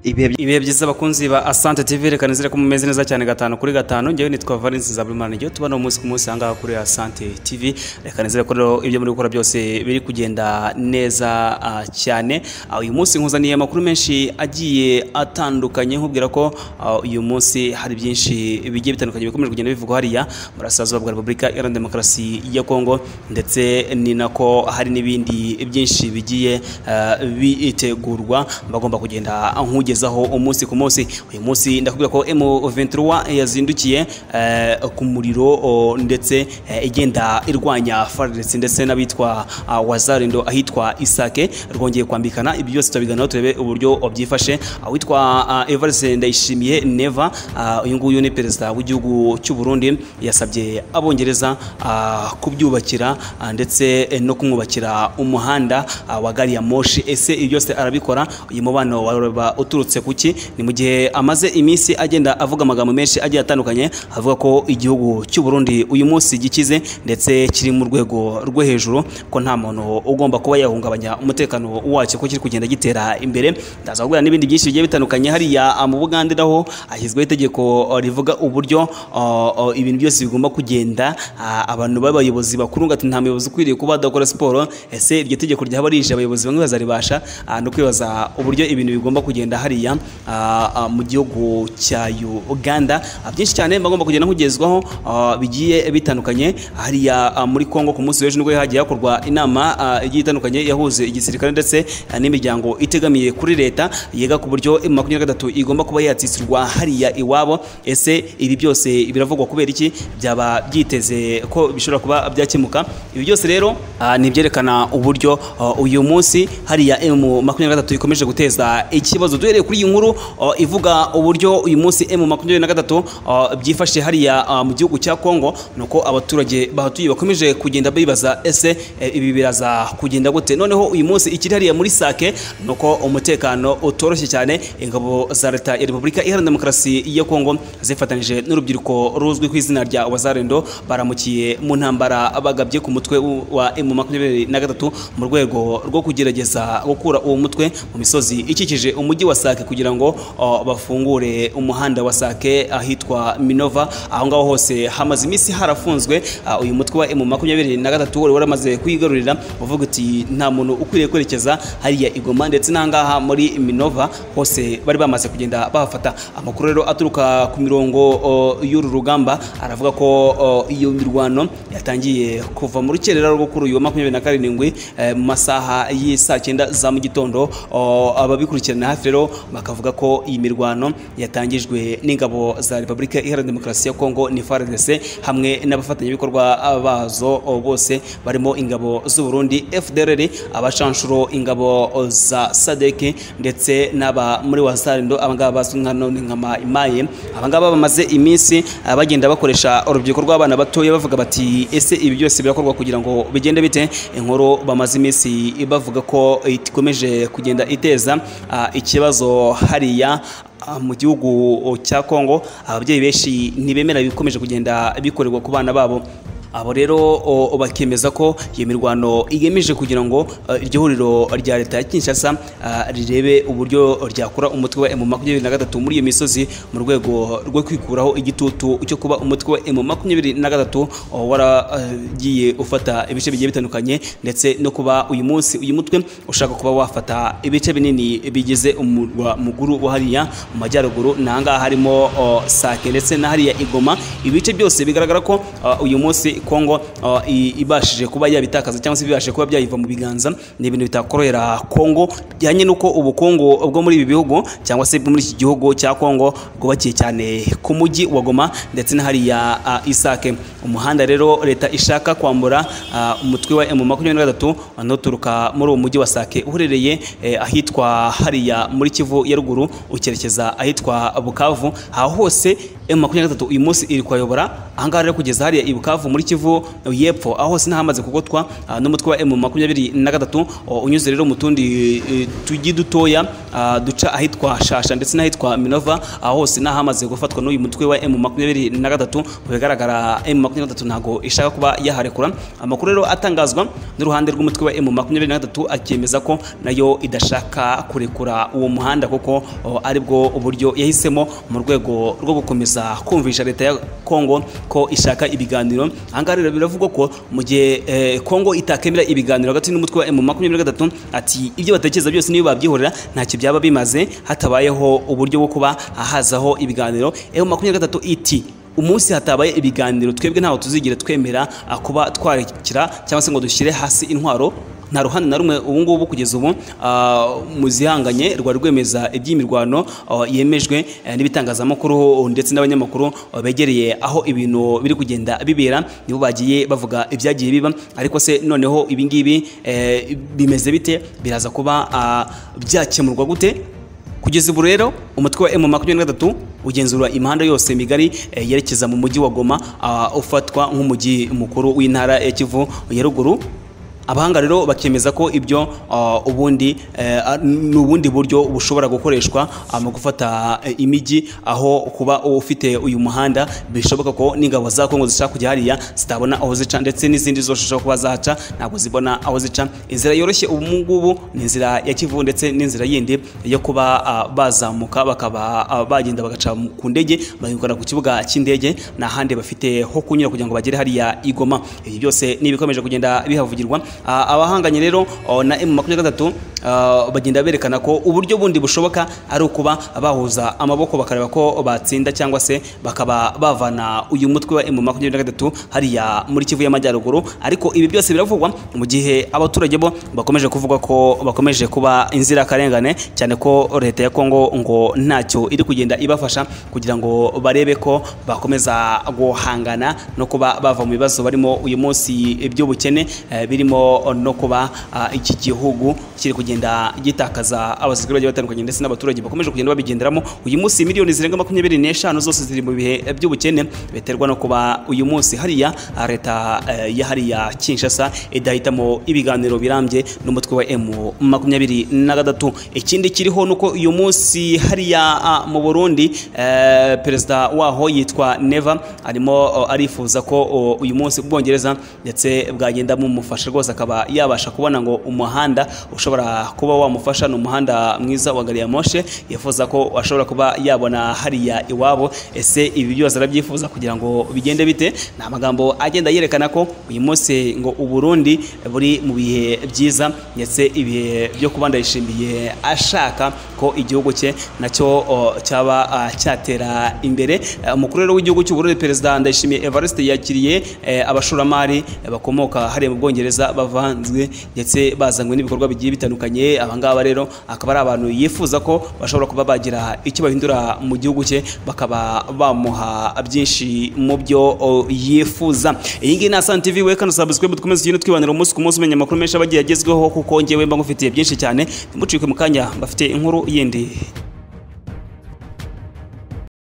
ibihe byiza abakunzi ba asante tv reka nizere ko mumeze neza cyane gatanu kuri gatanu ngewe nitwa valence zabrimana igihe tubona umunsi ku munsi ahangaha kuri asante tv reka nizere ko rero ibyo muri gukora byose biri kugenda neza ah, cyane Ah, uyu munsi nkuzaniye amakuru menshi agiye atandukanye nkubwira ko ah, uyu munsi hari byinshi bigiye bitandukanye bikomeje kugenda bivugwa hariya muri Burasirazuba bwa Repubulika Iharanira Demokarasi ya Kongo ndetse ni nako hari n'ibindi byinshi bigiye eh, bitegurwa bagomba kugenda nkugezaho umunsi ku munsi uyu munsi ndakubwira ko M23 yazindukiye eh, ku muriro o, ndetse eh, igenda irwanya FARDC ndetse n'abitwa ah, Wazarendo ahitwa Isake rwongeye kwambikana ibyo byose turabiganiraho turebe uburyo byifashe awitwa ah, Evariste Ndayishimiye Neva ah, uyu nguyu ni perezida w'igihugu cy'u Burundi yasabye abongereza ah, kubyubakira ah, ndetse eh, no kumwubakira umuhanda ah, wa gari ya moshi ese ibyo byose arabikora uyu mubano waraba uturutse ku ki ni mu gihe amaze iminsi agenda avuga amagambo menshi agiye atandukanye avuga ko igihugu cy'u Burundi uyu munsi gikize ndetse kiri mu rwego rwo hejuru ko nta muntu ugomba kuba yahungabanya umutekano wacyo ko kiri kugenda gitera imbere ndaza kubwira n'ibindi byinshi bigiye bitandukanye hariya ah, mu Bugande naho hashyizweho itegeko ah, rivuga uburyo ah, ah, ibintu byose bigomba kugenda ah, abantu b'abayobozi bakuru ngo ati nta muyobozi ukwiriye kuba adakora siporo ese iryo tegeko ryaba rije abayobozi bamwe bazaribasha ah, no kwibaza uburyo ibintu bigomba kugenda hariya ah, ah, mu gihugu cya Uganda Ah, byinshi cyane bagomba kugenda nkugezwaho ah, bigiye bitandukanye hariya ah, muri Kongo ku munsi w'ejo nibwo hagiye hakorwa inama ah, igiye itandukanye yahuze igisirikare ndetse ah, n'imiryango itegamiye kuri leta yiga ku buryo makumyabiri na gatatu igomba kuba yatsisirwa hariya iwabo ese ibi byose biravugwa kubera iki byaba byiteze ko bishobora kuba byakemuka ibi byose rero ah, ni ibyerekana uburyo ah, uyu munsi hariya emu makumyabiri na gatatu ikomeje guteza ikibazo duhereye kuri iyi nkuru ah, ivuga uburyo uyu munsi emu makumyabiri na gatatu ah, byifashe hariya ah, mu gihugu cya kongo nuko abaturage bahatuye bakomeje kugenda bibaza ese eh, ibi biraza kugenda gute noneho uyu munsi ikiri hariya muri sake nuko umutekano utoroshye cyane ingabo za leta ya repubulika iharanira demokarasi ya kongo zifatanyije n'urubyiruko ruzwi ku izina rya wazarendo baramukiye mu ntambara bagabye ku mutwe w- wa emu makumyabiri na gatatu mu rwego rwo kugerageza gukura uwo mutwe mu misozi ikikije umujyi wa sake kugira ngo o, bafungure umuhanda wa sake ahitwa minova aho ngaho hose hamaze iminsi harafunzwe ah, uyu mutwe wa emu makumyabiri na gatatu wari waramaze kwigarurira uvuga uti nta muntu ukwiriye kwerekeza hariya igoma ndetse n'ahangaha muri minova hose bari bamaze kugenda bahafata amakuru rero aturuka ku mirongo o, y'uru rugamba aravuga ko o, iyo mirwano yatangiye kuva mu rukerera rwo kuri uyu wa makumyabiri na karindwi eh, mu masaha y'i saa cyenda za mu gitondo o, ababikurikirana hafi rero bakavuga ko iyi mirwano yatangijwe n'ingabo za repubulika iharanira demokarasi ya kongo ni FARDC hamwe n'abafatanyabikorwa bazo o, bose barimo ingabo z'u Burundi FDLR abashanshuro ingabo o, za SADC ndetse n'aba muri wazarindo abangaba bazwi nka none nka ma- imaye abangaba bamaze iminsi ah, bagenda bakoresha urubyiruko rw'abana batoya bavuga bati ese ibi byose birakorwa kugira ngo bigende bite inkuru bamaze iminsi bavuga ko ikomeje kugenda iteza ah, ikibazo hariya ah, mu gihugu cya Kongo ababyeyi benshi ntibemera ibikomeje kugenda bikorerwa ku bana babo abo rero o, bakemeza ko iyo mirwano igamije kugira ngo eh, iryo huriro rya leta ya Kinshasa ah, rirebe uburyo ryakora umutwe wa M23 muri iyo misozi mu rwego rwo kwikuraho igitutu cyo kuba umutwe wa M23 o, waragiye ufata ibice bigiye bitandukanye ndetse no kuba uyu munsi uyu mutwe ushaka kuba wafata ibice binini bigize umurwa muguru wa hariya mu majyaruguru n'ahangaha harimo o, Sake ndetse na hariya Igoma ibice byose bigaragara ko ah, uyu munsi Kongo ah, i- ibashije kuba yabitakaza cyangwa se bibashije kuba byayiva mu biganza ni ibintu bitakorohera Kongo bijyanye n'uko ubukungu bwo muri ibi bihugu cyangwa se bwo muri iki gihugu cya Kongo bwubakiye cyane ku mujyi wa Goma ndetse na hariya ah, Isake umuhanda rero leta ishaka kwambura ah, umutwe wa M23 uturuka muri uwo mujyi wa Sake uherereye eh, ahitwa hariya muri Kivu ya ruguru ukerekeza ahitwa Bukavu aho hose emu makumyabiri na gatatu uyu munsi iri kuyobora ahangaha rero kugeza hariya i Bukavu muri Kivu y'epfo aho hose n'ahamaze kugotwa ah, n'umutwe wa emu makumyabiri na gatatu o, unyuze rero mu tundi eh, tujyi dutoya ah, duca ahitwa Shasha ndetse n'ahitwa Minova aho hose n'ahamaze gufatwa n'uyu mutwe wa emu makumyabiri na gatatu mu bigaragara emu makumyabiri na gatatu ntabwo ishaka kuba yaharekura amakuru rero atangazwa n'uruhande rw'umutwe wa emu makumyabiri na gatatu akemeza ko nayo idashaka kurekura uwo muhanda kuko o, aribwo uburyo yahisemo mu rwego rwo gukomeza kumvisha leta ya Kongo ko ishaka ibiganiro ahangaha rero biravugwa ko mu gihe eh, Kongo itakemera ibiganiro hagati n'umutwe wa M23 ati ibyo batekereza byose niyo babyihorera ntacyo byaba bimaze hatabayeho uburyo bwo kuba hazaho ibiganiro M23 iti umunsi hatabaye ibiganiro twebwe ntaho tuzigira twemera ah, kuba twarekera cyangwa se ngo dushyire hasi intwaro nta ruhande na rumwe ubu ngubu kugeza ubu ah, mu zihanganye rwari rwemeza iby'imirwano ah, yemejwe eh, n'ibitangazamakuru ndetse n'abanyamakuru ah, begereye aho ibintu biri kugenda bibera nibo bagiye bavuga ibyagiye biba ariko se noneho ibi ngibi eh, bimeze bite biraza kuba ah, byakemurwa gute kugeza ubu rero umutwe wa M23 ugenzura imihanda yose migari eh, yerekeza mu mujyi wa Goma ah, ufatwa nk'umujyi mukuru w'intara ya Kivu ya ruguru abahanga rero bakemeza ko ibyo ah, ubundi eh, ah, ni ubundi buryo bushobora gukoreshwa ah, mu gufata eh, imijyi aho kuba ufite uyu muhanda bishoboka ko n'ingabo za Kongo zishaka kujya hariya zitabona aho zica ndetse n'izindi zose zishobora kuba zahaca ntabwo zibona aho zica inzira yoroshye ubu ngubu ni inzira ya Kivu ndetse n'inzira yindi yo kuba ah, bazamuka bakaba ah, bagenda bagaca mu- ku ndege bagakora ku kibuga cy'indege nta handi bafite ho kunyura kugira ngo bagere hariya igoma ibi byose ni ibikomeje kugenda bihavugirwa Ah, abahanganye rero oh, na M23 ah, bagenda berekana ko uburyo bundi bushoboka ari ukuba bahuza amaboko bakareba ko batsinda cyangwa se bakaba bavana uyu mutwe wa M23 hariya muri Kivu y'Amajyaruguru ariko ibi byose biravugwa mu gihe abaturage bo bakomeje kuvuga ko bakomeje kuba inzirakarengane cyane ko leta ya Kongo ngo ntacyo iri kugenda ibafasha kugira ngo barebe ko bakomeza guhangana no kuba bava mu bibazo barimo uyu munsi by'ubukene eh, birimo no kuba ah, iki gihugu kiri kugenda gitakaza abasirikare bagiye batandukanye ndetse n'abaturage bakomeje kugenda babigenderamo uyu munsi miliyoni zirenga makumyabiri n'eshanu zose ziri mu bihe by'ubukene biterwa no kuba uyu munsi hariya ah, leta eh, ya hariya Kinshasa idahitamo ibiganiro birambye n'umutwe wa M makumyabiri na gatatu ikindi kiriho nuko uyu munsi hariya ah, mu Burundi eh, perezida waho yitwa Neva arimo oh, arifuza ko oh, uyu munsi Ubwongereza ndetse bwagenda bumufasha rwose akaba yabasha kubona ngo umuhanda ushobora kuba wamufasha ni umuhanda mwiza wa gari ya moshe yifuza ko ashobora kuba yabona hariya iwabo ese ibi byose arabyifuza kugira ngo bigende bite ni amagambo agenda yerekana ko uyu munsi ngo Uburundi buri mu bihe byiza ndetse ibihe byo kuba ndayishimiye ashaka ko igihugu cye nacyo oh, cyaba ah, cyatera imbere Eh, umukuru rero w'igihugu cy'u Burundi perezida Ndayishimiye Evariste yakiriye eh, abashoramari eh, bakomoka hariya mu Bwongereza bavanzwe ndetse bazanywe n'ibikorwa bigiye bitandukanye abangaba rero akaba ari abantu yifuza ko bashobora kuba bagira icyo bahindura mu gihugu cye bakaba bamuha byinshi mu byo oh, yifuza iyi ngiyi ni Asante TV we kano subscribe dukomeze tugende twibanira umunsi ku munsi umenya amakuru menshi abagiye agezweho kuko ngewe mba ngufitiye byinshi cyane ntimucikwe mu kanya bafite inkuru yindi